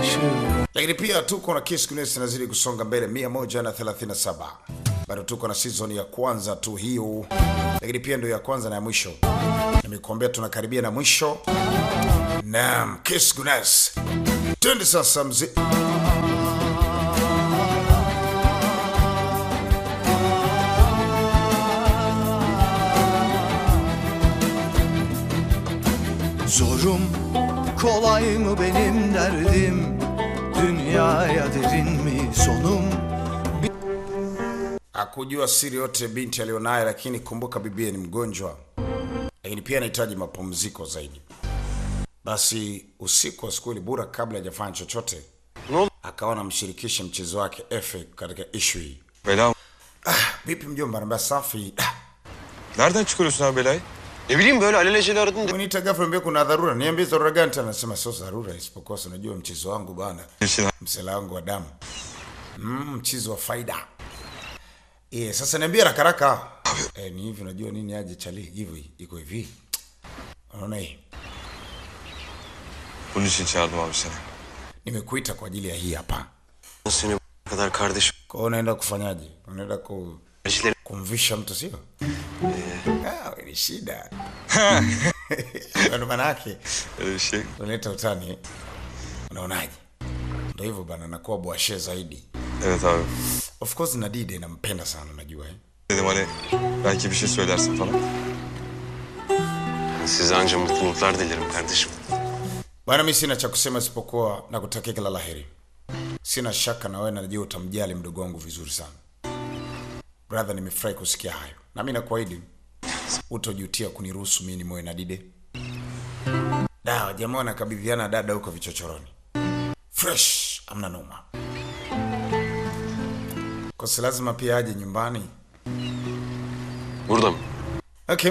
lakini pia tuko na Kiss Guinness inazidi kusonga mbele 137 bado tuko na season ya kwanza tu hiyo, lakini pia ndio ya kwanza na ya mwisho. Nimekuambia tunakaribia na mwisho. Naam, Kiss Guinness, twende sasa mzee. Zorum kolay mı benim derdim Dünyaya derin mi sonum Hakujua siri yote binti alionayo, lakini kumbuka bibie ni mgonjwa, lakini pia anahitaji mapumziko zaidi. Basi usiku wa siku ile Bura, kabla hajafanya chochote, akawa anamshirikisha mchezo wake Efe katika issue hii. Bela Vipi mjomba? Anambia safi. nereden çıkarıyorsun abi belayı? Ne bileyim böyle alelacele aradın. Uniita ghafla, niambia kuna dharura. Niambie dharura gani tena? Anasema sio dharura, isipokuwa si unajua mchezo wangu bana, Hepsini msela wangu wa damu, mm, mchezo wa faida. Yeah, sasa niambie haraka haraka. Eh, ni hivi unajua nini aje chali hivi iko hivi. Unaona hii? bunun için çağırdım abi seni. Nimekuita kwa ajili ya hii hapa. Seni bu kadar kardeşim. Kwa hiyo unaenda kufanyaje? Unaenda ku Kardeşlerim. kumvisha mtu sio? Ah, wewe ni shida. Ndio maana yake Öyle bir şey. unaleta utani. eh? Unaonaje? Ndio hivyo bana, nakuwa bwashe zaidi. Evet abi. Of course Nadide nampenda sana unajua eh. Dedim hani belki bir şey söylersin falan. Size anca mutluluklar dilerim kardeşim. Bwana, mimi sina cha kusema isipokuwa na kutakia kila laheri. Sina shaka na wewe najua utamjali mdogo wangu vizuri sana. Brother, nimefurahi kusikia hayo. Na mimi nakuahidi utojutia kuniruhusu mimi nimoe na Dide. Dawa jamaa wanakabidhiana dada huko vichochoroni. Fresh, amna noma. Kwa si lazima pia aje nyumbani. Burada mı? Okay.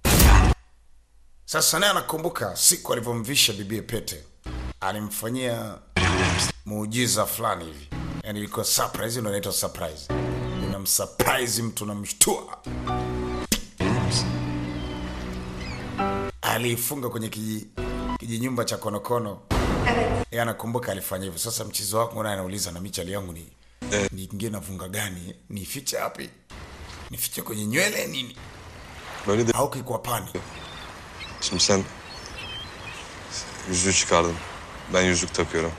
Sasa naye anakumbuka siku alivyomvisha bibie pete, alimfanyia muujiza fulani hivi, yani ilikuwa surprise. Ndio inaitwa surprise, unamsurprise mtu, unamshtua. Aliifunga kwenye kiji, kijinyumba cha konokono. Yeye anakumbuka alifanya hivyo. Sasa mchezo wako naye anauliza, na michali yangu ni niingie na vunga gani? Nifiche wapi? Nifiche kwenye nywele nini? Böyle de au kikwapani? şimdi sen yüzüğü çıkardın. Ben yüzük takıyorum.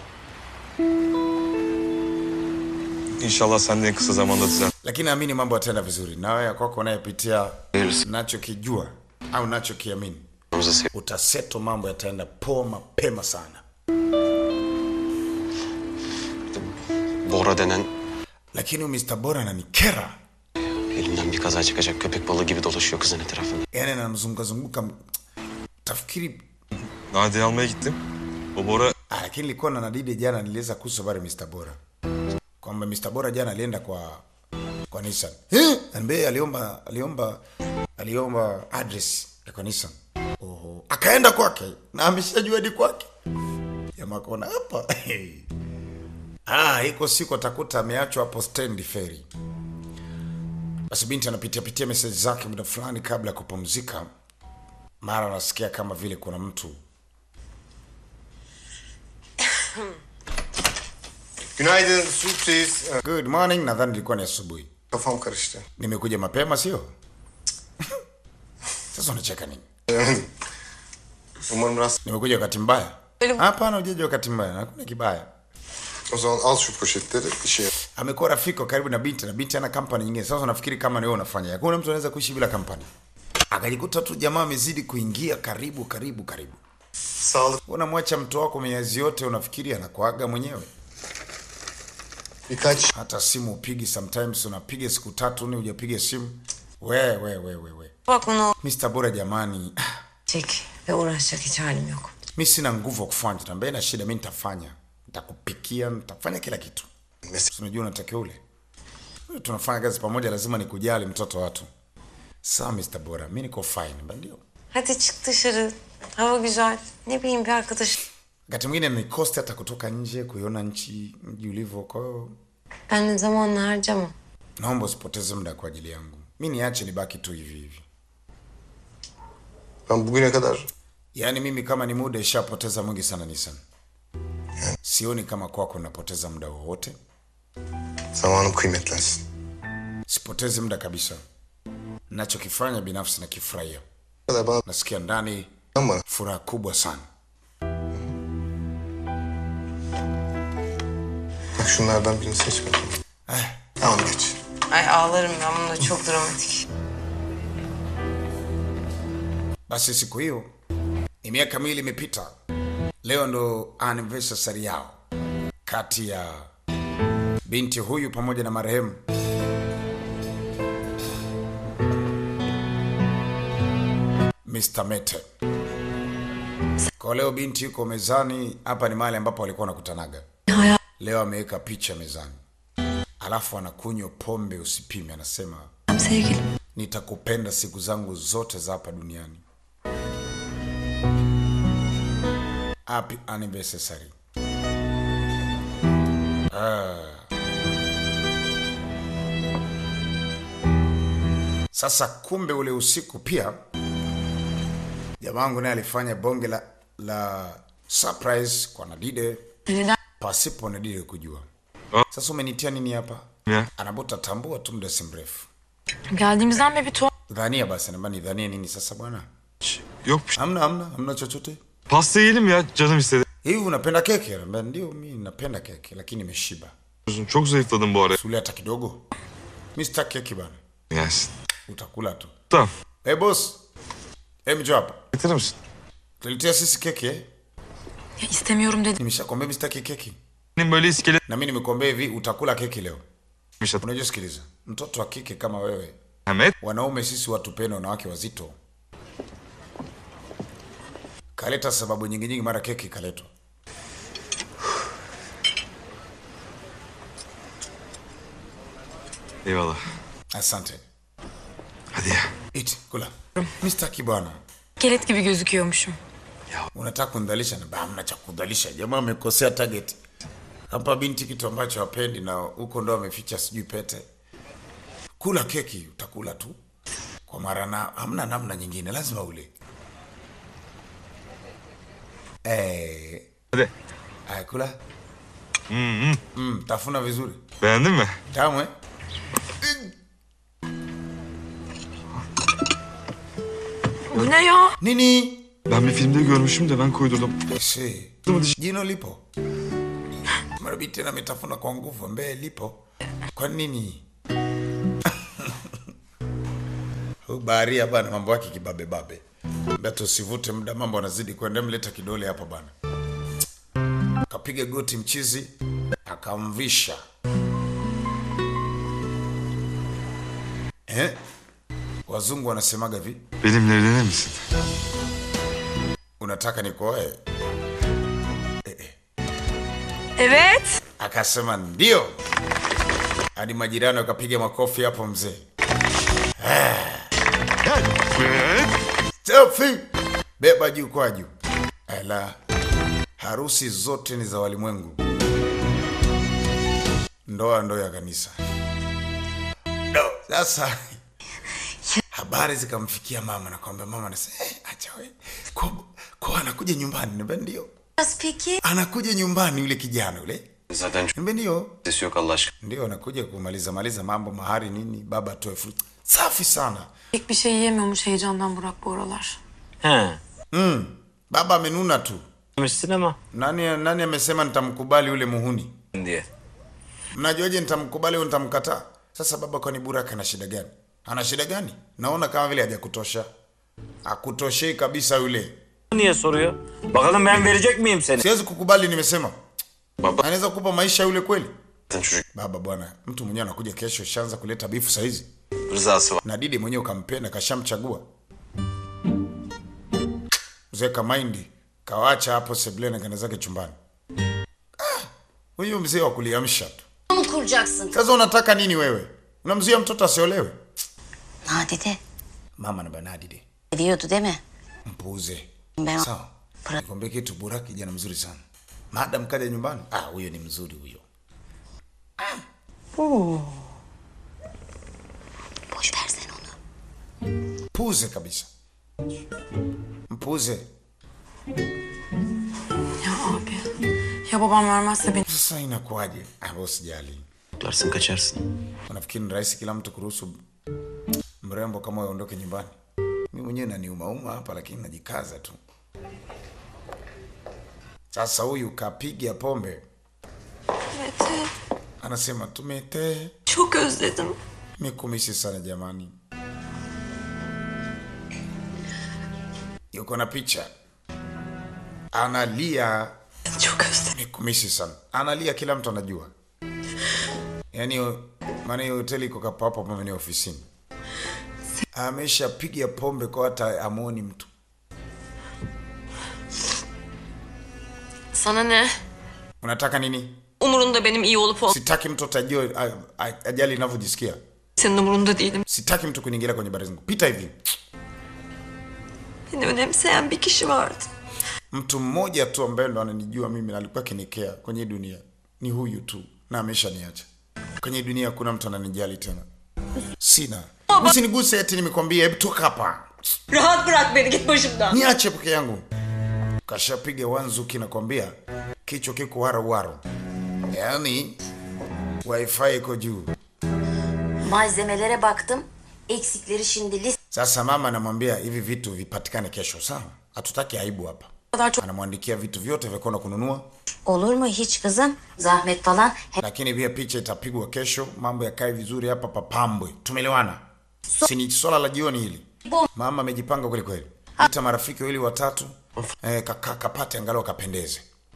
İnşallah sen de en kısa zamanda düzel. lakini naamini mambo yataenda vizuri na wewe kwako unayepitia Hayırlısı. nachokijua au nachokiamini Namıza sev. utaseto mambo yataenda poa mapema sana Bora denen lakini huyu Mr. Bora ananikera elinden bir kaza çıkacak köpek balığı gibi dolaşıyor kızın etrafında. yani anamzungazunguka tafikiri Nadia'yı almaya gittim. O Bora ah, lakini nilikuwa na Nadide jana niliweza kuhusu habari ya Mr. Bora kwamba Mr. Bora jana alienda kwa kwa Nissan eh? Ambaye aliomba aliomba aliomba address ya kwa Nissan oho akaenda kwake na ameshajua hadi kwake jamaa kaona hapa ah iko siku atakuta ameachwa hapo stand ferry basi binti anapitia pitia message zake muda fulani kabla ya kupumzika mara anasikia kama vile kuna mtu Günaydın sürpriz. Ee, good morning nadhani ilikuwa ni asubuhi Kafam karıştı. nimekuja mapema sio sasa unacheka nini Umarım rast. nimekuja wakati mbaya hapana ujaji wakati mbaya hakuna kibaya O zaman al şu poşetleri işe yap. amekuwa rafiki wa karibu na binti na binti ana kampani nyingine sasa unafikiri kama ni wewe unafanya hakuna mtu anaweza kuishi bila kampani akajikuta tu jamaa amezidi kuingia karibu karibu karibu Sağlık. unamwacha mtu wako miezi yote unafikiri anakuaga mwenyewe Birkaç hata simu upigi sometimes unapiga siku tatu nne hujapiga simu we we we we we Bak onu Mr. Bora jamani çek ve uğraşacak hiç halim yok. mi sina nguvu ya kufanya tambaye na shida mi nitafanya nitakupikia nitafanya kila kitu Mes- Si unajua unatakiwa ule Wewe tunafanya kazi pamoja lazima nikujali mtoto wa watu sawa Mr. Bora mi niko fine Ba ndio Hadi çık dışarı. Hava güzel. Ne bileyim bir arkadaş. wakati mwingine nikosti hata kutoka nje kuiona nchi mji ulivyo kwa hiyo Benle zamanla harcama. naomba usipoteze muda kwa ajili yangu mi niache nibaki tu hivi hivi ben bugüne kadar yaani mimi kama ni muda ishapoteza mwingi sana Nissan sioni kama kwako napoteza muda wowote. Zamanım kıymetlensin. Sipotezi muda kabisa. Nachokifanya binafsi nakifurahia, Bu kadar bana nasikia ndani bana. furaha kubwa sana. Bak şunlardan birini seç bakalım. Tamam geç. Ay ağlarım ben bunda çok dramatik. Basi siku hiyo ni miaka miwili imepita. Leo ndo anniversary yao kati ya binti huyu pamoja na marehemu Mr. Mete. Kwa leo binti yuko mezani, hapa ni mahali ambapo walikuwa wanakutanaga. Leo ameweka picha mezani, alafu anakunywa pombe usipime, anasema Sevgilim. nitakupenda siku zangu zote za hapa duniani. Happy anniversary. Ah. Sasa kumbe ule usiku pia jamangu naye alifanya bonge la, la surprise kwa Nadide Neden? pasipo Nadide kujua. Ah. Sasa umenitia nini hapa? Ya. Anabuta tambua tu muda si mrefu. Geldiğimizden beri bir tuhaf. Dhania basi, namba nidhanie nini sasa bwana? Yok bir şey. Hamna, hamna, hamna chochote. Pasta yiyelim ya canım istedi. Hivi unapenda keki? Ben ndio mimi napenda keki lakini nimeshiba. Çok zayıfladım bu ara. Sule hata kidogo. Mimi sitaki keki bana. Gelsin. Utakula tu. Tamam. Hey boss. Hey mjo hapa. Getirir misin? Tuletea sisi keki eh? Ya istemiyorum dedim. Nimeshakwambia mimi sitaki keki. Benim böyle iskelet Na mimi nimekwambia hivi utakula keki leo. Mişat. Unajua sikiliza. Mtoto wa kike kama wewe, Mehmet. wanaume sisi watupende wanawake wazito. Kaleta sababu nyingi nyingi mara keki kaletwa. Eyvallah. Asante. Hadi ya. Iti, kula. Mimi sitaki bwana. Gelet gibi gözüküyormuşum. unataka kundhalisha na hamna cha kudhalisha jamaa amekosea target hapa binti kitu ambacho hapendi na huko ndo ameficha sijui pete kula keki utakula tu kwa mara na hamna namna nyingine lazima ule eh Hadi. aya kula Mm, mm. mm, tafuna vizuri Beğendin mi? tamu eh Bu ne ya? nini Ben bir filmde görmüşüm de ben koydurdum. Ese, jino lipo mara binti tena ametafuna kwa nguvu mbee lipo kwa nini Huyu baharia bana mambo yake kibabe babe beto usivute muda mambo anazidi kwenda mleta kidole hapa bana kapiga goti mchizi akamvisha eh? wazungu wanasemaga vi Benimle evlenir misin? unataka nikoe Evet. akasema ndio hadi majirani wakapiga makofi hapo mzee Evet. Selfie. beba juu kwa juu ala harusi zote ni za walimwengu ndoa ndo ya kanisa no. sasa habari zikamfikia mama na kwamba mama anasema eh, acha we kwa, kwa anakuja nyumbani niambia ndio Nasıl peki? anakuja nyumbani yule kijana yule Zaten çok niambia ndio sesi yok Allah aşkına. ndio anakuja kumaliza maliza mambo mahari nini baba atoe fruit safi sana Pek bir şey yiyemiyormuş heyecandan Burak bu aralar. He. mm. baba amenuna tu Demişsin ama. nani nani amesema nitamkubali yule muhuni Diye. mnajuaje nitamkubali au nitamkataa sasa baba kwani buraka ana shida gani ana shida gani naona kama vile hajakutosha akutoshei kabisa yule Niye soruyor? Bakalım ben verecek miyim seni? siwezi kukubali nimesema Baba anaweza kukupa maisha yule kweli zaten çocuk baba bwana mtu mwenyewe anakuja kesho shaanza kuleta bifu sahizi rızası var. na didi mwenyewe ukampenda kashamchagua mzee kamaindi kawacha hapo sebleni kana zake chumbani Ah, huyu mzee wa kuliamsha tu mı kuracaksın? sasa unataka nini wewe unamzuia mtoto asiolewe Nadide mama na banadide diyordu değil mi? mpuuze Ben sawa nikwambie kitu bura kijana mzuri sana madam kaja nyumbani ah huyo ni mzuri huyo boş versene onu. puuze kabisa mpuuze Ya abi. Ya babam vermezse beni. Sasa inakuwaje? Ah, boss sijali. Tutarsın kaçarsın. Unafikiri ni rahisi kila mtu kuruhusu mrembo kama wewe aondoke nyumbani? Mimi mwenyewe naniumauma hapa, lakini najikaza tu. Sasa huyu kapiga pombe, Mete. anasema tumete Çok özledim. mikumisi sana jamani. Yuko na picha, analia Çok özledim. mikumisi sana, analia, kila mtu anajua. Yaani maana hiyo hoteli iko kapo hapo hapo maeneo ofisini. Ameshapiga pombe kwa hata amoni mtu. Sana ne? Unataka nini? Umurunda benim iyi olup ol. Sitaki mtu atajua a- a- ajali inavyojisikia. Senin umurunda değilim. Sitaki mtu kuniingilia kwenye habari zangu. Pita hivi. Beni önemseyen bir kişi vardı. Mtu mmoja tu ambaye ndo ananijua mimi na alikuwa akinikea kwenye hii dunia ni huyu tu, na ameshaniacha. Kwenye hii dunia hakuna mtu ananijali tena, sina. Usiniguse eti nimekwambia, hebu toka hapa, Rahat bırak beni git başımdan. niache peke yangu. Kashapiga wanzuki, nakwambia kichwa kiko waro waro, yaani wifi iko juu. Malzemelere baktım. Eksikleri şimdi list. Sasa mama anamwambia hivi vitu vipatikane kesho, sawa? Hatutaki aibu hapa. kadar çok Anamwandikia vitu vyote vya kwenda kununua, Olur mu hiç kızım? Zahmet falan. Hep lakini pia picha itapigwa kesho, mambo yakae vizuri hapa, papambwe. Tumeelewana? Si ni swala la jioni hili. Mama amejipanga kweli kweli, ita marafiki wawili watatu, eh, kaka kapate angalau kapendeze.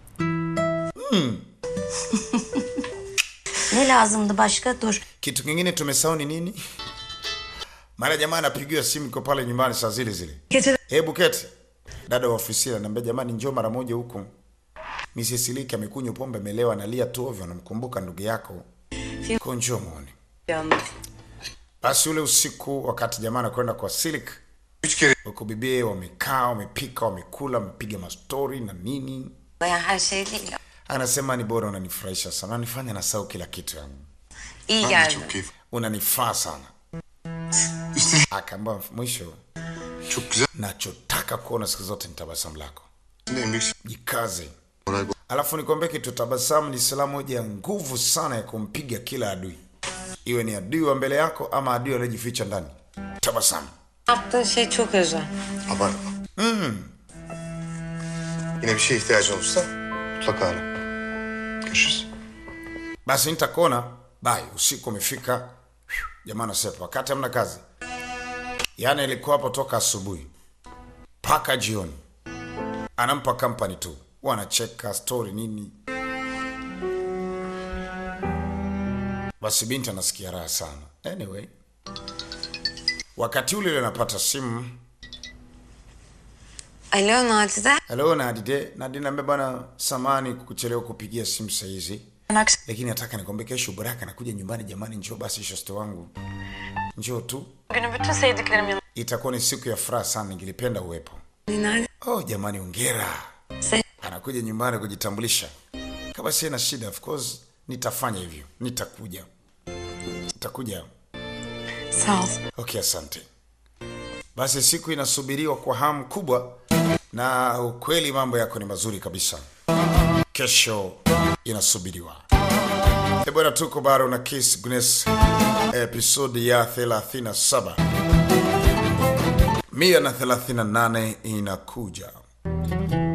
ne lazımdı başka? Dur. Kitu kingine tumesahau ni nini? Mara jamaa anapigiwa simu kwa pale nyumbani saa zile zile. gece Hebu keti. Dada wa ofisi ananiambia jamani, njoo mara moja huku. Mrs. Liki amekunywa pombe, amelewa, analia tu ovyo, anamkumbuka ndugu yako. Kwa njoo muone. yandı. Basi ule usiku wakati jamaa anakwenda kwa Silik, Üç kere huko bibie wamekaa, wamepika, wamekula, wamepiga mastori na nini. Yani her şey değil. ya. Anasema ni bora, unanifurahisha sana, unanifanya nasahau kila kitu yani. İyi ben de geldi. çok keyif. Unanifaa sana. Üstelik Akaambia mwisho, çok güzel. nachotaka kuona siku zote ni tabasamu lako. En büyük Jikaze. moral bu. Alafu nikwambie kitu, tabasamu ni silaha moja ya nguvu sana ya kumpiga kila adui, iwe ni adui wa mbele yako ama adui aliyejificha ndani. Tabasamu. Yaptığın şey çok özel. Abartma. Yine bir şeye ihtiyacın olursa mutlaka ara. Görüşürüz. Basi nitakuona bai. Usiku umefika, jamaa anasema wakati hamna kazi, yaani ilikuwa hapo toka asubuhi mpaka jioni, anampa company tu, wanacheka story nini. Basi binti anasikia raha sana. Anyway, wakati ule ule anapata simu Alo Nadide. Hello Nadide, Nadide naambia bwana, samani kukuchelewa kupigia simu saa hizi, Akşam lakini nataka nikwambie kesho Baraka anakuja nyumbani. Jamani, njoo basi shoste wangu, njoo tu, günü bütün sevdiklerim yanımda. itakuwa ni siku ya furaha sana, ningilipenda uwepo. Nerede? Oh jamani, ongera, Sen anakuja nyumbani kujitambulisha. Kama sina shida, of course nitafanya hivyo, nitakuja, nitakuja. sağ ol. Okay, asante. Basi siku inasubiriwa kwa hamu kubwa, na ukweli mambo yako ni mazuri kabisa. Kesho inasubiriwa. E bwana, tuko bado na Kiss Guinness episodi ya 37 mia na 38 inakuja.